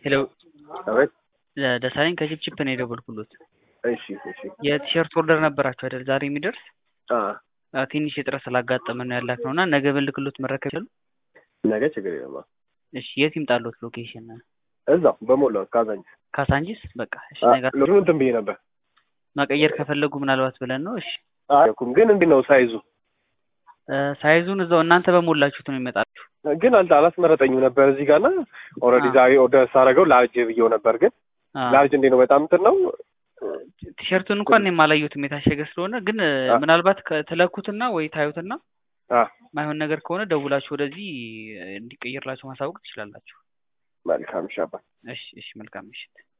ሄሎ አቤት። ደሳለኝ ከቺፕቺፕ ነው የደወልኩሎት። እሺ እሺ። የቲሸርት ኦርደር ነበራችሁ አይደል? ዛሬ የሚደርስ አ አዎ፣ ትንሽ እጥረት ስላጋጠመን ነው ያላክ ነው እና ነገ ብልክሎት መረከብ ይችላሉ? ነገ ችግር የለም። እሺ፣ የት ይምጣሎት ሎኬሽን? እዛው በሞላው ካዛንቺስ ካሳንጂስ። በቃ እሺ፣ ነገ ሎሽኑ እንትን ብዬ ነበር መቀየር ከፈለጉ ምናልባት ብለን ነው። እሺ፣ አልኩም ግን እንዴት ነው ሳይዙ? እ ሳይዙን እዛው እናንተ በሞላችሁት ነው ይመጣችሁ። ግን አልተ አላስመረጠኝም ነበር እዚህ ጋር እና ኦልሬዲ አ። ዛሬ ኦርደር ሳደርገው ላርጅ ብዬው ነበር። ግን አ፣ ላርጅ እንዴት ነው በጣም እንትን ነው ቲሸርቱን እንኳን እኔም አላየሁትም የታሸገ ስለሆነ፣ ግን አ። ምናልባት ከተለኩትና ወይ ታዩትና አ ማይሆን ነገር ከሆነ ደውላችሁ ወደዚህ እንዲቀየርላችሁ ማሳወቅ ትችላላችሁ። መልካም ሻባ እሺ፣ እሺ፣ መልካም ምሽት።